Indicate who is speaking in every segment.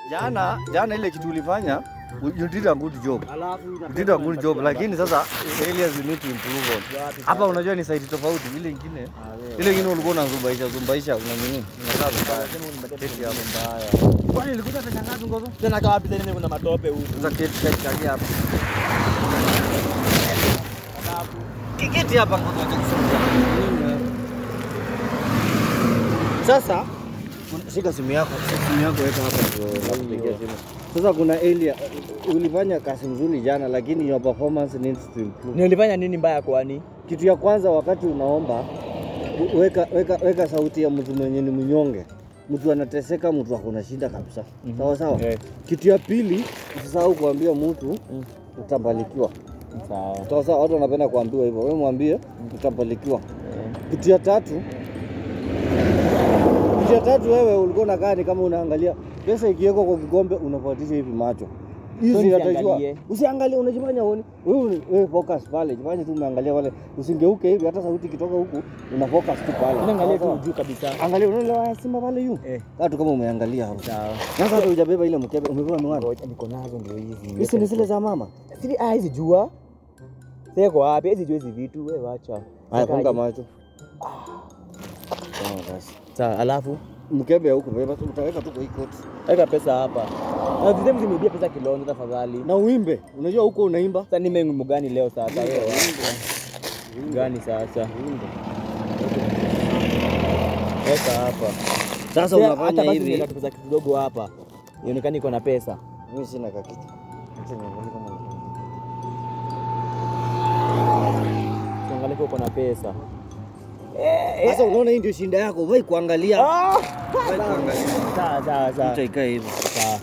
Speaker 1: Jana jana ile kitu ulifanya you did a good job.
Speaker 2: Alafu
Speaker 1: You did a good job lakini sasa areas you need to improve on. Hapa unajua ni site tofauti ile ingine. Ile ingine ulikuwa unazumbaisha zumbaisha una nini? Unakaa vibaya. Keti hapo. Kwani ilikuwa pesa ngapi ngozo?
Speaker 2: tena kama wapi tena kuna matope huku.
Speaker 1: Sasa keti keti kati hapa. Kiketi hapa ngozo acha kusema. Sasa kuna- shika simu yako, simu yako weka hapa ndio nakupigia simu. Sasa kuna area ulifanya kazi mzuri jana lakini your performance needs to improve.
Speaker 2: Nilifanya nini mbaya kwani?
Speaker 1: Kitu ya kwanza wakati unaomba u- weka, weka, weka sauti ya mtu mwenye ni mnyonge, mtu anateseka, mtu akona shida kabisa. Sawa sawa.
Speaker 2: Eh.
Speaker 1: Kitu ya pili usisahau kuambia mtu utabarikiwa.
Speaker 2: Sawa.
Speaker 1: Sawa sawa, watu wanapenda kuambiwa hivyo. Wewe mwambie utabarikiwa. Kitu ya tatu kitu ya tatu, wewe ulikuwa unakaa ni kama unaangalia pesa ikiwekwa kwa kikombe unafuatisha hivi macho hizi
Speaker 2: So
Speaker 1: zinatakiwa
Speaker 2: nisiangalie?
Speaker 1: usiangalie, unajifanya uone wewe, uni- wewe focus pale, jifanye tu umeangalia pale, usingeuke hivi, hata sauti ikitoka huku una focus tu pale.
Speaker 2: Naangalia
Speaker 1: Sawa,
Speaker 2: tu juu kabisa.
Speaker 1: sawa. Angalia, unaona simba pale yu
Speaker 2: Eh.
Speaker 1: kaa tu kama umeangalia hapo.
Speaker 2: Sawa.
Speaker 1: Sasa hata hujabeba ile mkebe, umebeba miwani.
Speaker 2: Ngoja niko nazo ndio hizi.
Speaker 1: Hizi ni zile za mama.
Speaker 2: Siri ah hizi jua. Siko wapi? Hizi jua hizi vitu wewe wacha.
Speaker 1: Haya,
Speaker 2: Sakaje?
Speaker 1: funga macho. Sawa basi.
Speaker 2: Sawa, alafu
Speaker 1: Mkebe huku beba tu, utaweka tu kwa hii koti
Speaker 2: weka pesa hapa. Na zile mzimibia pesa kilonzo tafadhali.
Speaker 1: na uimbe. Unajua huko unaimba
Speaker 2: Sasa nime wimbo gani leo sasa wewe? Gani sasa? Weka hapa.
Speaker 1: sasa.
Speaker 2: Sasa hata
Speaker 1: Unafanya
Speaker 2: basi
Speaker 1: hivi,
Speaker 2: nimeka pesa kidogo hapa. Ionekane iko na pesa.
Speaker 1: mimi sina kakitu. Acha niangalie kama nina kitu.
Speaker 2: Tuangalie kama uko na pesa.
Speaker 1: Sasa unaona hii ndio shinda yako, wewe kuangalia.
Speaker 2: Ah!
Speaker 1: Wewe kuangalia.
Speaker 2: Sawa sawa sawa.
Speaker 1: Utaikae hivi.
Speaker 2: Sawa.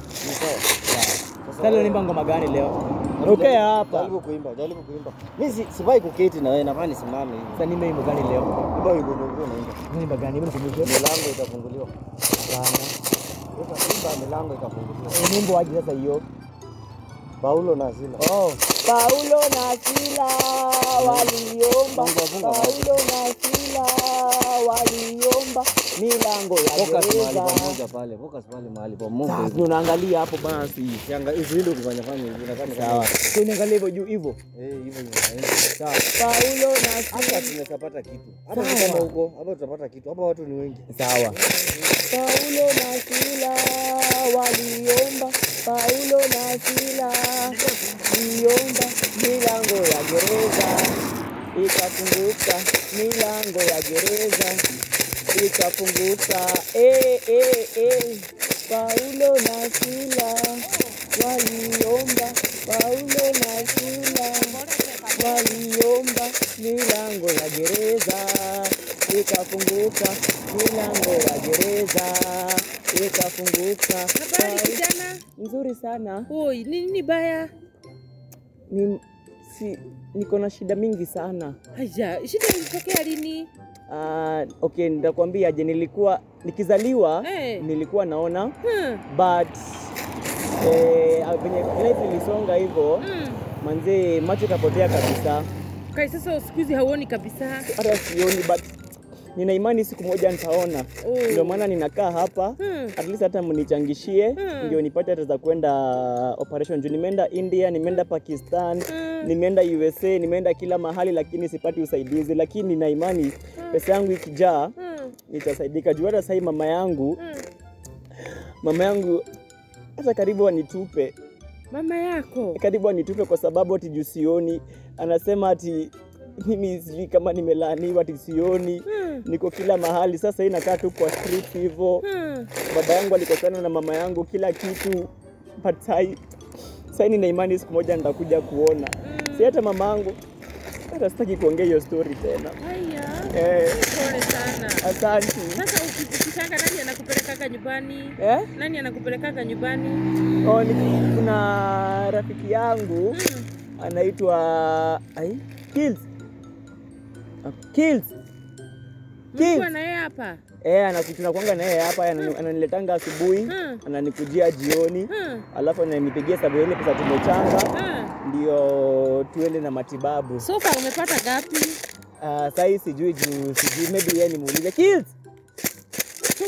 Speaker 2: Sasa leo nimba ngoma gani leo? Okay hapa.
Speaker 1: Jaribu kuimba, jaribu kuimba. Mimi si- sifai kuketi na wewe, nafaa nisimame hivi.
Speaker 2: Sasa nimbe wimbo gani leo?
Speaker 1: Imba wimbo ndio unaimba.
Speaker 2: Nimba gani? Hebu nikumbushe.
Speaker 1: Milango itafunguliwa.
Speaker 2: Sana.
Speaker 1: Sasa imba milango itafunguliwa.
Speaker 2: Eh, Nimbo aje sasa hiyo?
Speaker 1: Paulo na Sila.
Speaker 2: Oh. Paulo na Sila waliomba.
Speaker 1: Funga, funga,
Speaker 2: Paulo na Sila waliomba milango ya
Speaker 1: Focus mahali
Speaker 2: gereza.
Speaker 1: pamoja pale. Focus pale mahali pamoja.
Speaker 2: Sasa
Speaker 1: hivi.
Speaker 2: unaangalia hapo basi.
Speaker 1: Sianga usinde kufanya fanya hivi. Unafanya kama
Speaker 2: Sawa.
Speaker 1: hivi.
Speaker 2: So niangalie hivyo juu hivyo.
Speaker 1: Eh, hivyo hivyo.
Speaker 2: Sawa. Paulo na
Speaker 1: Hapa
Speaker 2: Sila.
Speaker 1: tunaweza pata kitu. Hapa
Speaker 2: Sawa.
Speaker 1: ni kama huko, hapa tutapata kitu. Hapa watu ni wengi.
Speaker 2: Sawa. Paulo na Sila waliomba, Paulo na Sila waliomba, milango ya gereza ikafunguka, milango ya gereza ikafunguka. Eh, eh, eh. Paulo na Sila waliomba, Paulo na Sila waliomba, milango ya gereza ikafunguka, milango ya gereza ikafunguka.
Speaker 3: Habari kijana.
Speaker 2: Nzuri sana.
Speaker 3: Oi, ni nini baya?
Speaker 2: Ni, si, niko na shida mingi sana.
Speaker 3: Haya, shida ilitokea lini?
Speaker 2: Uh, okay, nitakwambia je, nilikuwa nikizaliwa
Speaker 3: Eh.
Speaker 2: nilikuwa naona
Speaker 3: Hmm.
Speaker 2: but eh, venye life ilisonga hivyo
Speaker 3: Hmm.
Speaker 2: manzee, macho ikapotea kabisa,
Speaker 3: Kai sasa siku hizi hauoni kabisa.
Speaker 2: hata sioni, but nina imani siku moja nitaona.
Speaker 3: Oh.
Speaker 2: Ndio maana ninakaa hapa
Speaker 3: Hmm.
Speaker 2: at least hata mnichangishie
Speaker 3: Hmm.
Speaker 2: ndio nipate hata za kwenda operation juu nimeenda India, nimeenda Pakistan,
Speaker 3: Hmm.
Speaker 2: nimeenda USA, nimeenda kila mahali, lakini sipati usaidizi, lakini nina imani pesa yangu ikijaa
Speaker 3: Hmm.
Speaker 2: nitasaidika. Juu hata sahii mama yangu
Speaker 3: Hmm.
Speaker 2: mama yangu hata karibu anitupe,
Speaker 3: Mama yako.
Speaker 2: karibu anitupe kwa sababu ati juu sioni, anasema ati mimi sijui kama nimelaaniwa, ati sioni,
Speaker 3: Hmm.
Speaker 2: niko kila mahali. Sasa hii nakaa tu kwa street hivyo
Speaker 3: Hmm.
Speaker 2: baba yangu alikosana na mama yangu kila kitu but sai sai nina imani siku moja nitakuja kuona si hata mama yangu hata sitaki kuongea hiyo story tena
Speaker 3: Haya.
Speaker 2: eh,
Speaker 3: Pole sana.
Speaker 2: asante
Speaker 3: Sasa uki- ukitanga nani anakupelekaga nyumbani?
Speaker 2: eh?
Speaker 3: Nani anakupelekaga nyumbani?
Speaker 2: oh, ni, kuna rafiki yangu
Speaker 3: Hmm.
Speaker 2: anaitwa ai Kills Ah, Kills
Speaker 3: Mlikuwa
Speaker 2: Kills
Speaker 3: na yeye hapa?
Speaker 2: eh anaku- tunakuanga na yeye hapa anani- ananiletanga asubuhi
Speaker 3: Hmm.
Speaker 2: ananikujia jioni
Speaker 3: Hmm.
Speaker 2: alafu ananipigia sababu ya ile pesa tumechanga
Speaker 3: Hmm.
Speaker 2: ndio tuende na matibabu.
Speaker 3: So far umepata gapi?
Speaker 2: Uh, sahii sijui juu sijui maybe yeye nimuulize Kills.
Speaker 3: So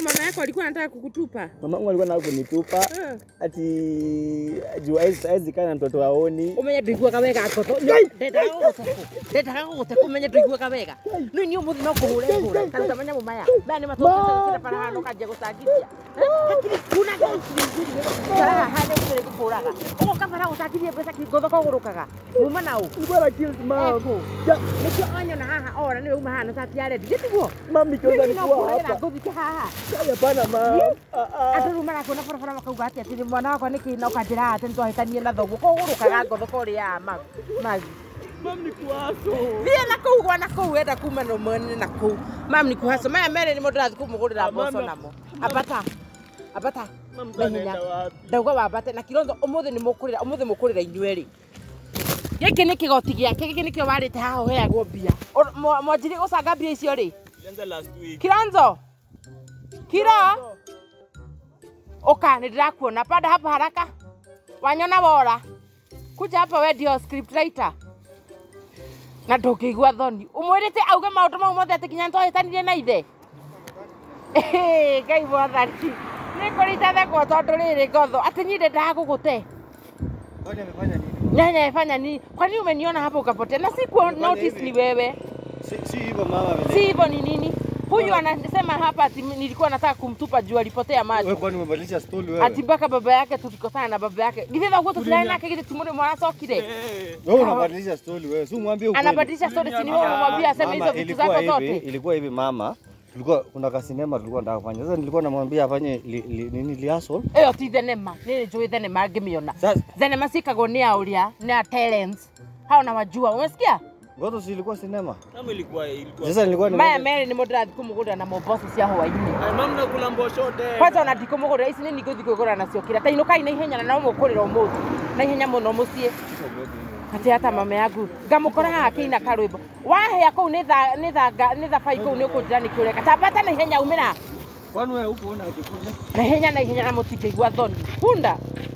Speaker 3: mama yako alikuwa anataka kukutupa.
Speaker 2: Mamangu alikuwa nataka kunitupa
Speaker 3: Eh.
Speaker 2: ati juu hawezi hawezi kaa na mtoto aoni.
Speaker 3: umenye ndũiguaga wega ngotho ndendaga gũgũteku ndendaga gũgũteku umenye ndũiguaga wega no inyuĩ mũthĩ no kũhũre hũre karuta manyamũ maya maya nĩ matũkĩra bara hano kanjia gũcangithia hakiri kuna karaha hande gũtirĩ gũkũraga ũgoka bara gũcangithia mbeca ngotho kũgũrũkaga muma na ũ
Speaker 2: Nilikuwa na kills mom.
Speaker 3: Eko.
Speaker 2: Ja,
Speaker 3: nĩkĩo onyona haha ora nĩwe uma hana cati ya rendi gĩtiguo
Speaker 2: Mom nikiona nilikuwa
Speaker 3: nokũhũrĩra
Speaker 2: hapa.
Speaker 3: ngũthike haha
Speaker 2: Ai, Hapana mom. Ah, ah.
Speaker 3: andå rä u marakuona barabara makauga atä atä mwana wakwa nä kä na å kanjä ra atä nä twahätanie na thoguo kå gå rå kaga ngotho kå rä a magi
Speaker 2: Mom ni kuaso.
Speaker 3: thiä na kå u gwa na kå u enda kuma no mwene na kå u mam nä kuhaco maya merä nä må ndå rathi kå må gå rä ra mboco namo ambata ambata
Speaker 2: Mom
Speaker 3: na hinya
Speaker 2: tunaenda wapi?
Speaker 3: ndauga wambate na kirondo å må thä nä må kå rä ra å må thä må kå rä ra inyuä rä gä kä nä kä goti gä ake gä kä nä kä o warä te haha å heagwo mbia mwanjiri gå canga mbia icio rä
Speaker 2: Tulianza last week.
Speaker 3: kiranzo kiro Oka, nidirakuona pada hapa haraka. Wanyona wora. Kuja hapa we ndio script writer. Na ndũngĩigua thoni. Ũmwĩrĩte auge maũndũ mau mothe atĩ nginya nĩtwahĩtanirie na ithe. Ĩhĩ, Ngai mwathani. Nĩ kũrita thekwo tondũ rĩrĩ ngotho. Atĩ niĩ ndendaga gũgũte.
Speaker 1: Kwani amefanya nini?
Speaker 3: Nyanya ifanya nini? Kwa nini umeniona hapo ukapotea? Na siku
Speaker 1: Amefanya
Speaker 3: notice
Speaker 1: hivi.
Speaker 3: ni wewe.
Speaker 1: Si si hivyo mama vile.
Speaker 3: Si hivyo ni nini? Huyu anasema hapa ati nilikuwa nataka kumtupa juu alipotea maji.
Speaker 1: Wewe kwani umebadilisha story wewe?
Speaker 3: ati mpaka baba yake tulikosana na baba yake githĩ thoguo tũtirarĩ nake githĩ timũrĩ mwanacokire
Speaker 1: Wewe unabadilisha story wewe. Si umwambie ukweli.
Speaker 3: anabadilisha story si ni wewe unamwambia aseme hizo
Speaker 1: Mama,
Speaker 3: vitu
Speaker 1: ilikuwa
Speaker 3: zako
Speaker 1: hivi,
Speaker 3: zote
Speaker 1: ilikuwa hivi mama. Tulikuwa kuna kasinema tulikuwa nataka kufanya. Sasa nilikuwa namwambia afanye li, li, nini liaso.
Speaker 3: ĩyo ti thenema nĩ njũĩ thenema ngĩmĩona
Speaker 1: Sasa
Speaker 3: thenema cikagwo nĩ a ũrĩa nĩ a talents hao na wajua umesikia
Speaker 1: ngoto si ilikuwa sinema.
Speaker 2: Kama ilikuwa ilikuwa.
Speaker 1: Sasa nilikuwa
Speaker 3: maya
Speaker 1: nimeenda-
Speaker 3: merĩ nĩ mũndũ ũrathiĩ kũmũgũrĩra na momboco cia hwainĩ
Speaker 2: Ai, mom nakula mbosho tena.
Speaker 3: kwanza ona ndikũmũgũrĩra ici nĩ ningũthiĩ kwĩgũra nacio kĩra ta inũkai na ihenya na no mũkũrĩra ũmũthĩ na ihenya mũno mũciĩ ati hata mama yangu ngamũkora haha kĩina karwĩmbo wahĩa kũu nĩ tha- nĩ thanga nĩ thabai kũu nĩ ũkũnjĩra nĩ kĩũreka tambata na ihenya umĩra
Speaker 1: Kwani wewe huko una akikuja?
Speaker 3: na ihenya na ihenya na mũtingĩigua thoni bunda